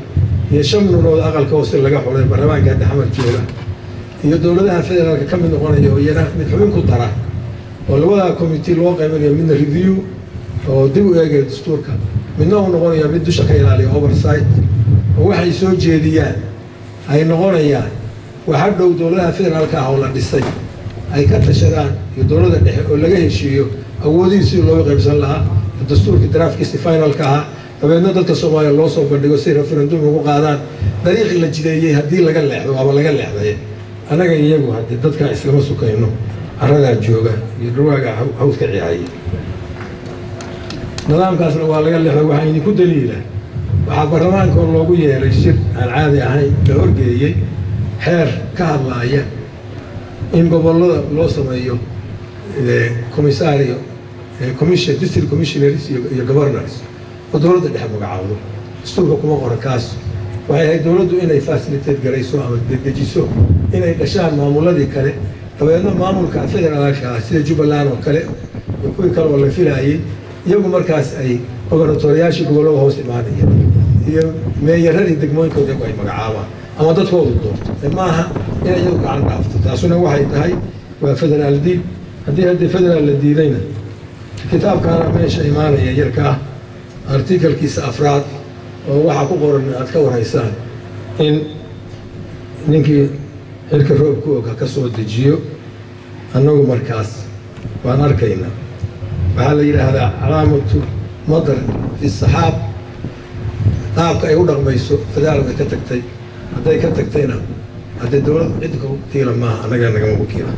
iyo shan nuunood aqalka hoose laga xulay baarlamaanka hadda xamar jooga iyo dowladaha federaalka ka mid noqonaya oo iyana mid xubin ku dara oo labadaa committee loo qaybinayo midna review oo dib u eegaya dastuurka midna uu noqonaya mid dusha ka ilaaliya oversight oo waxay soo jeediyaan ay noqonayaan waxa dhow dowladaha federaalka ah oo la dhisay ay ka tashadaan iyo dowladda dhexe oo laga heshiiyo awoodihii sidii looga qaybsan lahaa dastuurkii daraafkiisi finalka ahaa dabeedna dadka soomaaliya loo soo bandhigo si referendum ugu qaadaan dariiqii la jideeyey haddii laga leexdo waaba laga leexday annaga iyagu haddii dadka islama sukayno carradaa jooga iyo dhawaaga hawdka ciyaaya nidaamkaasna waa laga leexday waxaa idinku daliila waxaa baarlamaanka loogu yeeray shir aan caadi ahayn la horgeeyey xeer ka hadlaaya in gobollada loo sameeyo commissario commission district commissioners iyo governors oo dowladda dhexe magacaawdo dastuurka kuma qoran kaas waxay ahayd dowladdu inay facilitate garayso ama dedejiso inay dhashaan maamuladii kale dabeedna maamulka federaalka ah sida jubbaland oo kale iyo kuwii kale oo la filaayey iyagu markaas ay gobernatoriyaashii gobollada hoos imaanaya iyo meeyaradii degmooyinkooda iyagu ay magacaabaan ama dadkoodu doorto maaha inay iyagu gacan dhaafto taasuna waxay tahay waa federaal diid haddii haddii federaal la diidayna kitaabkaana meesha imaanaya yarka ah artikalkiisa afraad oo waxaa ku qoran aad ka warhaysaan in ninkii xilka roobku oga ka soo dejiyo annagu markaas waan arkaynaa waxaa la yidhaahdaa calaamatu madar fi saxaab qaabka ay u dhaqmayso federaal way ka tagtay hadday ka tagtayna haddee dowlad cid ku kiila maaha annaga nagama ku kiila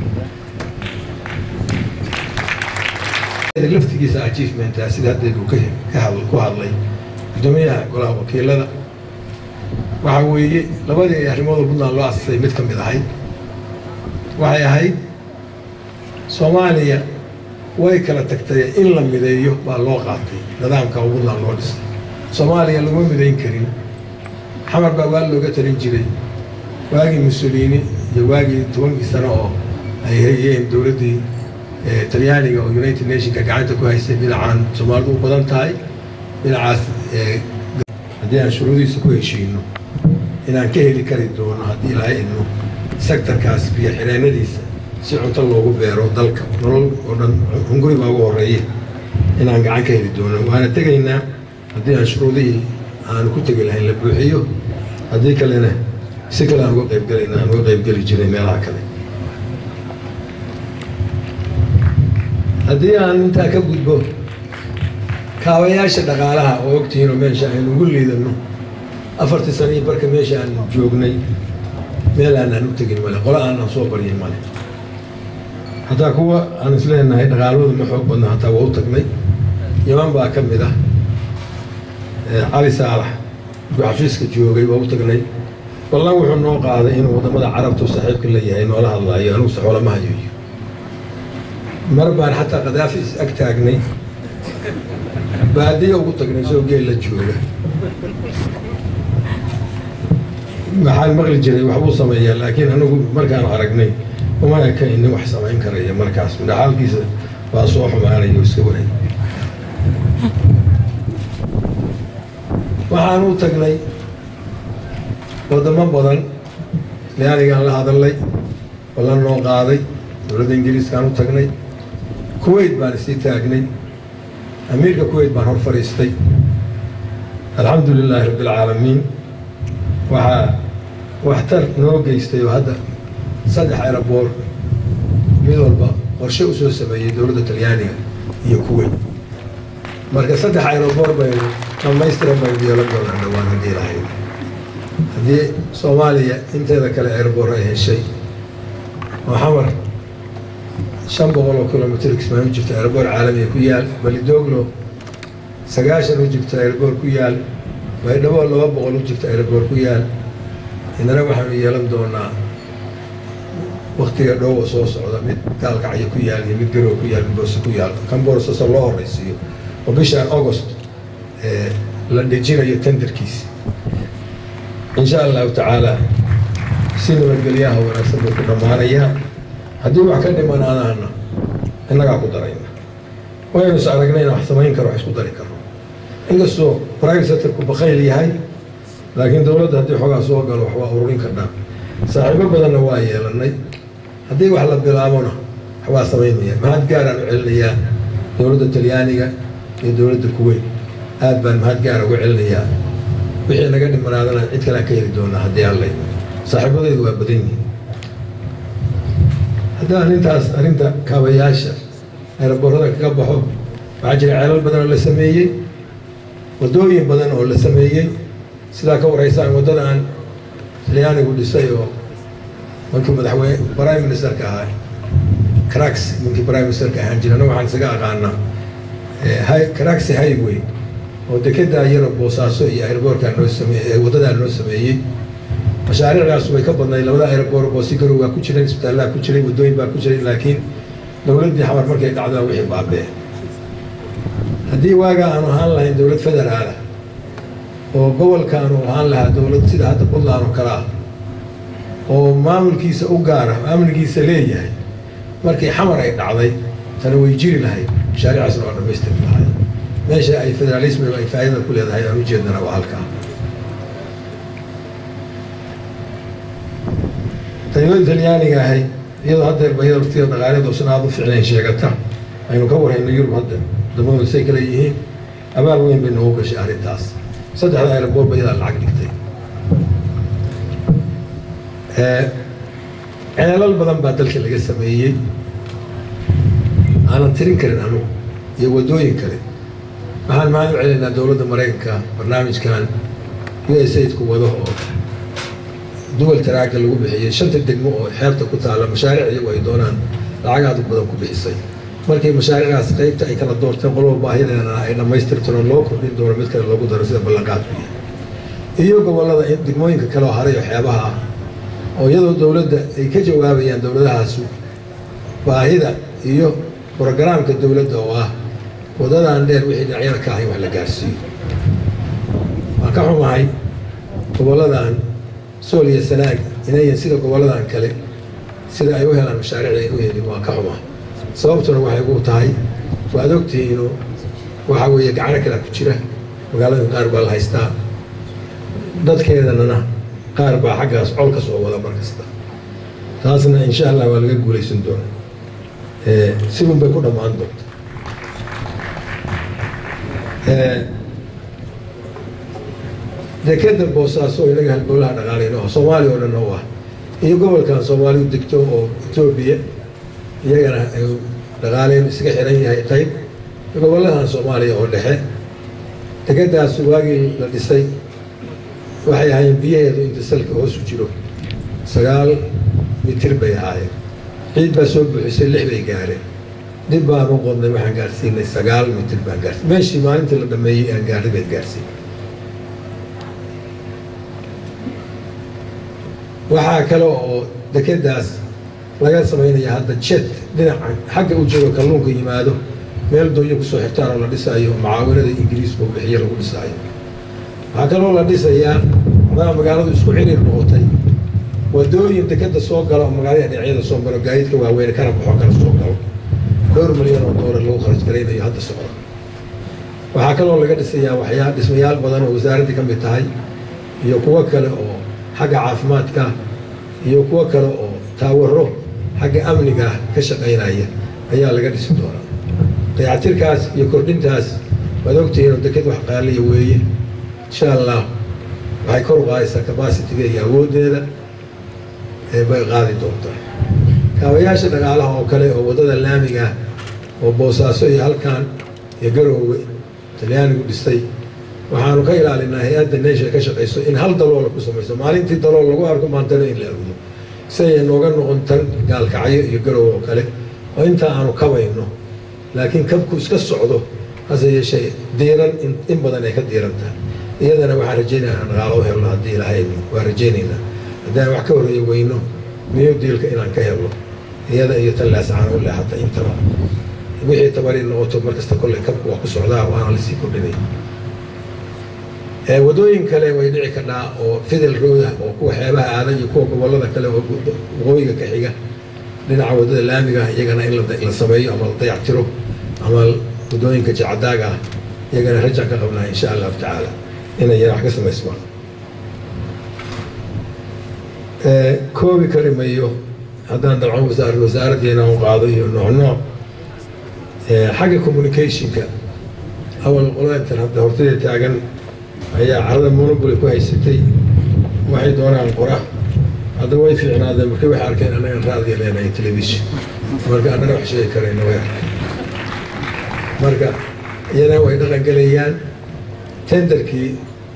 laftigiisa achievementa sida haddeed uu ku hadlay guddoomiyaha golaha wakiilada waxaa weeye labadii arrimood oo puntland loo asasay mid ka mid ahayd waxay ahayd soomaaliya way kala tagtay in la mideeyo baa loo qaatay nidaamka oo puntland loo dhisay soomaaliya laguma midayn karin xamar baa waa looga talin jiray waagii musoliini iyo waagii tobankii sano oo ay hayeen dowladdii talyaaniga oo united nationka gacanta ku haysay dhinacaan soomaalidu u badan tahay dhinacaas haddii aan shuruudiisa ku heshiino inaan ka heli kari doono haddii ilahay idmo sektarkaas biyo xireenadiisa si cunto loogu beero dalka nolol oo dhan hunguri baa ugu horreeye inaan gacan ka heli doono waana tegaynaa haddii aan shuruudihii aan ku tegi lahayn la buuxiyo haddii kalena si kale aan uga qaybgelayna aan uga qaybgeli jiray meelaha kale haddii aan intaa ka gudbo kaabayaasha dhaqaalaha oo ogtihiinoo meesha aynu ugu liidano afartii sano iyo barka meesha aan joognay meel aanaan u tegin male qole aanaan soo baryin male hataa kuwa aan isleenahay dhaqaalooda ma xoog badna hataa waa u tagnay yaman baa ka mid ah cali saalax markuu xafiiska joogay waa u tagnay ballan wuxuu noo qaaday inuu waddamada carabtu saaxiibka la yahay noola hadlaayo anugu saxoolama hayo mar baan xataa kadaafi is ag taagnay baadiya ugu tagnay soo geel la jooga waxaan maqli jiray waxbuu sameeyaa laakiin anigu markaan aragnay uma eka inin wax samayn karaya markaas midhaxaalkiisa baa soo xumaanaya oo iska waray waxaan u tagnay waddamo badan lianigaan la hadalnay ballan noo qaaday dowladda ingiriiskaan u tagnay kuwait baan isii taagnay amiirka kuwait baan hor fadhiistay alxamdu lilaahi rabbi alcaalamiin waxaa waxtar noo geystay oo hadda saddex aeroboor mid walba qorshe u soo sameeyey dowladda talyaaniga iyo kuwait marka saddex aeroboor baynu dhamaystiran baynu yeelan doonaa dhawaan haddii lahayd haddii soomaaliya inteeda kale aeroboor ay heshay oo xamar shan boqol oo kilomitr kismaan u jirta aeroboor caalamiga ku yaal balidoglo sagaashan u jirta aeroboor ku yaal baydhabo laba boqol u jirta aeroboor ku yaal inana waxaanu yeelan doonaa waktiga dhowa soo socda mid gaalkacyo ku yaal iyo mid garow ku yaal mid boose ku yaal kan boosasa loo horeysiiyo oo bishaan august la dhejinayo tenderkiisi insha allahu tacaala si nabadgelyaha wanaagsan buu ku dhammaanayaa haddii wax ka dhimanaanaana innagaa ku darayna waynu is aragnay in wax samayn karo wax isku dari karno inkastoo private sectorku bakayl yahay laakiin dowladda haddii xoogaa soo galo wax waa ururin karnaa saaxiibo badanna waa yeelanay haddii wax la bilaabona wax waa samaynaya mahad gaaraan u celinayaa dowladda talyaaniga iyo dowladda kuweyt aad baan mahad gaara ugu celinayaa wixii naga dhimanaadana cid kalean ka heli doonaa haddii allay saaxiibadeedu waa badan yihiin haddii arrintaas arrinta kaabayaasha eeraboorada kaga baxo waxaa jira ceelal badan oo la sameeyey waddooyin badan oo la sameeyey sidaa ka waraysaan waddadan talyaanigu dhisay oo markii madaxweyne prime ministerka ahaa carax ninkii prime ministerka ahaan jirana waxaan isaga aqaanaa caraxi highway oo dekedaa yaro boosaaso iyo airboorkaa noo sameeyey waddadaa noo sameeyey mashaariicdaas way ka badnayd labada airboor boosigarow waa ku jiray isbitaallaa ku jiray waddooyin baa ku jiray laakiin dowladdii xamar markay dhacdaa wixii baabee haddii waagaa aanu ahaan lahayn dowlad federaala oo gobolka aanu ahaan lahaa dowlad sida hadda puntland oo kale ah oo maamulkiisa u gaara maamulkiisa leeyahay markii xamar ay dhacday tana way jiri lahayd mashaariicaasna waa dhamaystiri lahay meesha ay federalismigu ay faa'iidada ku leedahay aan ujeednana waa halkaa dowladda talyaaniga ahay iyadoo haddeer bayada waqtiga dhaqaaleed oosan aada u ficnayn sheegata aynu ka warhayno yurub hadda waddamadooda say kale yihiin abaal weyn bay noogu gashay arrintaas saddexda aeroboor ba iyadaa lacag dhigtay ceelal badan baa dalka laga sameeyey aanan tirin karin anugu iyo waddooyin kale waxaan mahad u celinaynaa dowladda maraykanka barnaamijkan u s aidku wado oo duwal taraaga lagu bixiyey shanta degmo oo xeebta ku taalla mashaariic iyagu ay doonaan lacag aad u badan ku bixisay markii mashaariicdaas qaybta ay kala doorteen qoloba baahideena ay dhammaystirtano loo kordhin doono mid kale loogu daro sida ballanqaadku yahay iyo gobollada degmooyinka kale oo haray oo xeebaha ah oo iyadoo dowladda ay ka jawaabayaan dowladahaasu baahida iyo brogaraamka dowladda oo ah waddadan dheer wixii dhinacyada ka ahayn wax la gaarsiiyo waan ka xumahay gobolladan sool iyo sanaag inayan sida gobolladan kale sida ay u helaan mashaariicda ay u helin waan ka xumahay sababtuna waxay ugu tahay waad ogtihiinu waxa weeye gacano kalea ku jira magaalada qaar baa la haystaa dadkeedanana qaar baa xaggaas col ka soo wada mar kasta taasna insha allah waa laga guulaysan doona sidun bay ku dhammaan doonta dekeda boosaaso oo inaga halbowlaha dhaqaalayno oo soomaaliya oo dhan oo ah iyo gobolkan soomaalidu degto oo etoobiya iyagana dhaqaaleyn isaga xiran yahay qayb gobolladan soomaaliya oo dhexe dekedaas waagii la dhisay waxay ahaayeen biyaheedu inta salka hoosu jiro sagaal mitir bay ahaayeen ciid baa soo buuxisay lix bay gaareen dib baan u qodnay waxaan gaarsiinay sagaal mitir baan gaarsiin meeshii maalintii la dhameeyey aan gaarnay bayd gaarsiin waxaa kale oo dekedaas laga samaynaya hadda jet dhinaca xagga u jiro kalluunka yimaado meel doonya kusoo xirtaan oo la dhisaayo oo mucaawinada ingiriisku bixiyo lagu dhisaayo waxaa kaloo la dhisayaa madaa magaaladu isku ciriir noqotay wadooyin dekeda soo gala oo magaalada dhinacyada soo maro gaadiidka waaweyn kana baxo kana soo galo dhowr milyan oo doolar lagu kharaj garaynayo hadda socda waxaa kaloo laga dhisayaa waxyaa dhismayaal badan oo wasaaraddii ka mid tahay iyo kuwo kale oo xagga caafimaadka iyo kuwo kale oo taawaro xagga amniga ka shaqaynaya ayaa laga dhisi doonaa dayactirkaas iyo kordhintaas waad ogtihiin oo deked wax qaaliya weeye insha allah waxay kor u qaadaysaa cabacitiga iyo awooddeeda bay qaadi doontaa kaabayaasha dhaqaalaha oo kale oo waddada laamiga oo boosaaso iyo halkan iyo garoowe talyaanigu dhisay waxaanu ka ilaalinaa hay-adda neesha ka shaqayso in hal daloola ku samayso maalintii dalool lagu arko maantana in la awdo si ay nooga noqon tan gaalkacyo iyo garoowe oo kale oo intaa aanu kabayno laakiin kabku iska socdo hase yeeshee diiran in badan ay ka diiran tahay iyadana waxaan rajaynayaa aan dhaqaalo u helno haddii ilaahay waa rajaynaynaa haddaan wax ka horreeya weyno miyo diilka inaan ka helno iyada iyo tan laascaan u leexata intaba wixii tabari noqoto markasta kolley kabku waa ku socdaa waana lasii kordhinay wadooyin kale way dhici karnaa oo fidel rooda oo kuwa xeebaha aada iyo kuwa gobollada kale oo waqooyiga ka xiga dhinaca waddada laamiga iyagana in la sameeyo ama la dayactiro ama waddooyinka jacadaaga ah iyagana rajaan ka qabnaa insha allahu tacaala inay yana wax ka samaysmaan koobi kari mayo haddaan dabcan wasaar wasaaraddeena u qaado iyo nooc nooc xagga communicationka awal qolaintan hadda hortaya taagan ayaa carada monopoly ku haysatay waxay doonaan qora hadda way fiicnaadeen marka waxay arkeen annagan raadiya leenahay television marka annana wax sheegi karayna way arkeen marka iyana way dhaqan gelayaan tenderkii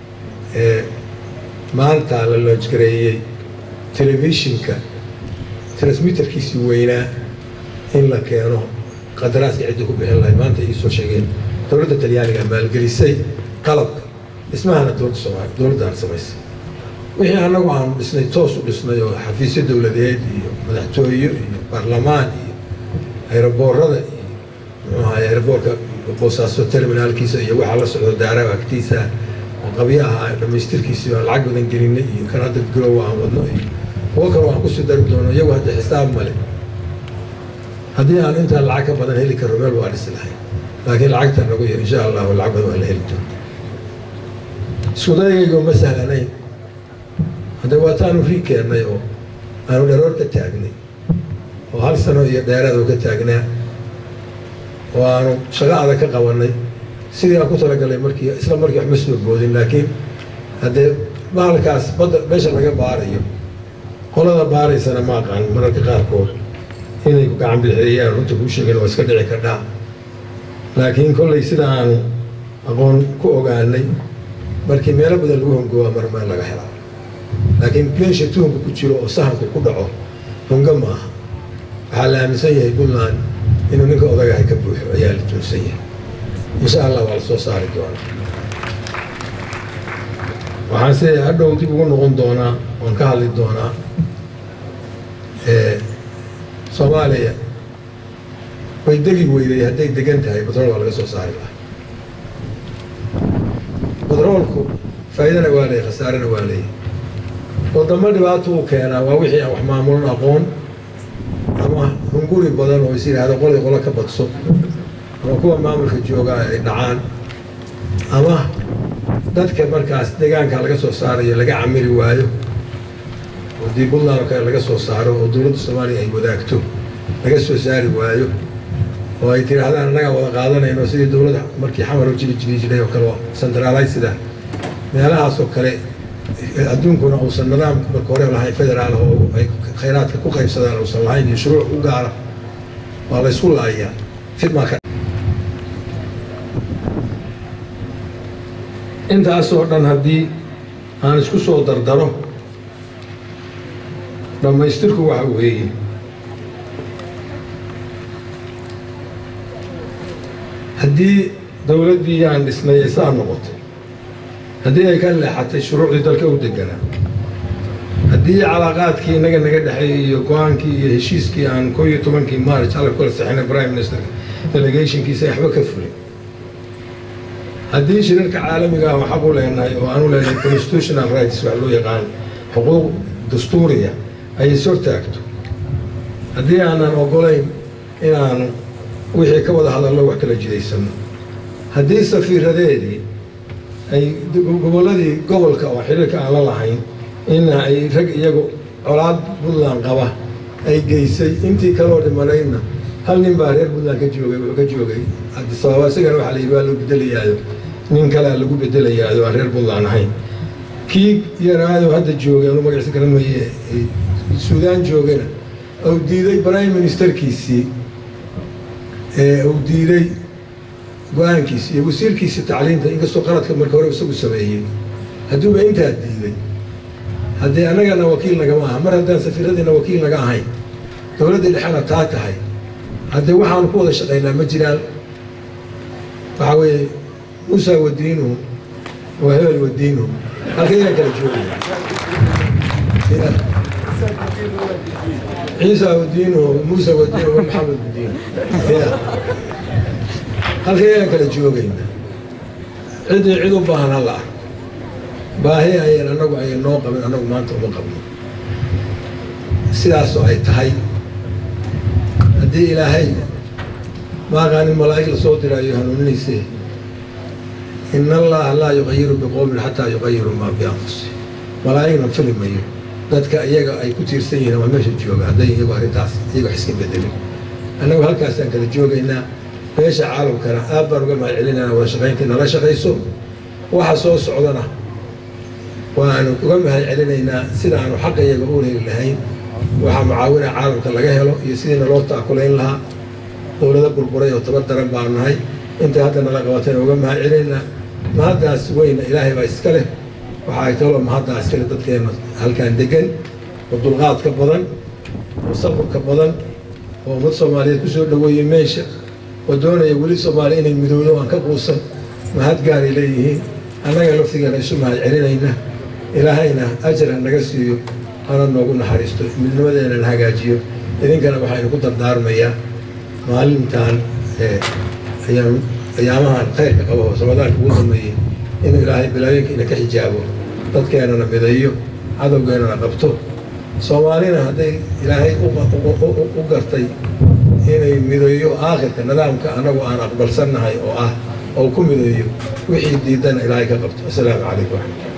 maanta la loojgareeyey telefishinka transmitterkiisii weynaa in la keeno qadaraaskii ciddii ku bixin lahayd maanta ii soo sheegeen dowladda talyaaniga maalgelisay qalabka dhismahana dowladda soomaaliya dowladdaan samaysay wixii annagu aanu dhisnay toos u dhisnay oo xafiisyo dowladeed iyo madaxtooyo iyo baarlamaan iyo ayroboorada iyo muxuu ahaay ayroboorka boosaaso terminaalkiisa iyo waxaa la socdo daaraha agtiisa oo qabyo ahaa dhammaystirkiisii aan lacag badan gelinay iyo kan hadda garowa aan wadno iyo kuwo kale waan kusii dari doono iyagu hadda xisaab male haddii aan intaan lacag ka badan heli karro meel waa dhisi lahay laakiin lacagta nagu yar insha allahu lacag badan waa la heli doona iskudayagaygo ma sahlanayn hadda waataanu rii keennay oo aanu dharoor ka taagnay oo hal sano iyo dheeraadu ka taagnaa oo aanu shaqo adag ka qabanay sidii aan ku talagalay markii isla markii wax ma soo boodin laakiin haddee bahalkaas badda meesha laga baarayo qolada baaraysana ma aqaan mararka qaarkood inay ku gacan bixeeyaan runta kuu sheegeen waa iska dhici kardhaa laakiin kollay sida aanu aqoon ku ogaanay markii meelo badan lagu hongoobaa mar meel laga helaa laakiin meesha tuhunka ku jiro oo sahanku ku dhaco hongo ma aha waxaa la aaminsan yahay puntland inuu ninka odagahay ka buuxo ayaa la tuunsan yahay insha allah waa la soo saari doonaa waxaan se hadhow dib ugu noqon doonaa waan ka hadli doonaa soomaaliya way degi weyday hadday degan tahay batrool waa laga soo saari lahaa batroolku faa'iidana waa leeyahy khasaarena waa leeyahy wadamo dhibaato uu keenaa waa wixii aan wax maamulan aqoon ama hunguri badan oo is yidhaahdo qolay qolo ka badso ama kuwa maamulka joogaa ay dhacaan ama dadka markaas deegaanka laga soo saarayo laga camili waayo oo dii puntland oo kale laga soo saaro oo dowladda soomaaliya ay wadaagto laga soo saari waayo oo ay tidhaahdaan annagaa wada qaadanayno sidii dowladda markii xamar u jibi jibi jiray oo kale centralizida meelahaas oo kale adduunkuna uusan nidaam marka hore lahayn federaal oo ay khayraadka ku qaybsadaan uusan lahayn iyo shuruuc u gaara waa la ysku laayaa fidmaa ka intaasoo dhan haddii aan isku soo dardaro dhammaystirku waxa weeye haddii dowladdii aan dhisnay ay saa noqotay haddii ay ka leexatay shuruucdii dalka u deganaa haddii calaaqaadkii innaga naga dhexeeyey iyo go-aankii iyo heshiiskii aan koo iyo tobankii maarch alla kula saxinay prime minister delegationkiisa ay waxba ka fulin haddii shirarka caalamiga ah oo xaq u leenahay oo aan u leenahay constitutional rights wax loo yaqaan xuquuq dastuuriya ay is hortaagto haddii aanan ogolayn inaanu wixii ka wada hadallo wax kala jidaysano haddii safiiradeedii ay gobolladii gobolka oo xiriirka aan la lahayn in ay rag iyagu colaad puntland qaba ay geysay intii kaloo dhimanaydna hal nin baa reer puntland ka joogay wuxuu ka joogay cabdisababa isagana waxaa la yidhi waa loo bedelayaayo nin kalea lagu bedelayaayo aan reer puntland ahayn kii yaraayo hadda joogay anu magaciisa garan maye suudaan joogana uu diiday prime ministerkiisii uu diiday go-aankiisi iyo wasiirkiisii tacliinta inkastoo qaladka marka hore isagu sameeyey hadduuba intaa diiday haddii annagana wakiil nagama aha mar haddaan safiiradiina wakiil naga ahayn dowladdii dhexena taa tahay haddee waxaanu ku wada shaqaynaa ma jiraan waxaa weeye muusa wadiinuhu waa hebel wadiinuhu halkayaan kala joogaya ciisa wadiinuhu muusa wadiinuhu wa maxamed wadiinuhu ya halkayaan kala joogayna ciddii cid u baahan hala ah baahi ayan annagu ayan noo qabin annagu maanta uma qabno sidaasoo ay tahay haddii ilaahay maaqaanin malaa'ig la soo diraayo hanuuninayse in allaha laa yuqayiru biqowmin xataa yuqayiru maa bianfusihim malaa'igna fili mayo dadka iyaga ay ku tiirsan yihiin waa meesha jooga hadday iyagu arrintaas iyaga wax iska bedelin annagu halkaasaan kala joogaynaa beesha caalamkana aad baan uga mahad celinayna wada shaqayntii nala shaqayso waxa soo socdana waanu uga mahad celinaynaa sidaanu xaqa iyaga u heli lahayn waxaa mucaawina caalamka laga helo iyo sidiina loo taakulayn lahaa dowlado burburay oo tabar daran baanu nahay inta hadda nala qabatayna uga mahad celinaynaa mahaddaas weyna ilaahay baa iska leh waxa ay kaloo mahaddaa iska leh dadkeenna halkan degan oo dulqaadka badan oo saburka badan oo ummad soomaaliyeed kusoo dhaweeyey meesha oo doonaya weli soomaaliya inay midowdo aan ka quusan mahad gaaray leeyihiin annaga laftigeena isu mahad celinayna ilaahayna ajar ha naga siiyo hana noogu naxariisto midnimadeena hagaajiyo idinkana waxaynu ku dardaarmayaa maalintan ayaamahan khayrka qabo oo ramadaanka ugu dambeeyey inuu ilaahay bilaayinkiina ka xijaabo dadkeenana mideeyo cadowgeenana qabto soomaalina hadday ilaahay u gartay inay mideeyo aakhirka nidaamka annagu aan aqbalsannahay oo ah oo ku mideeyo wixii diidana ilaahay ka qabto assalaamu calaykum waraxmat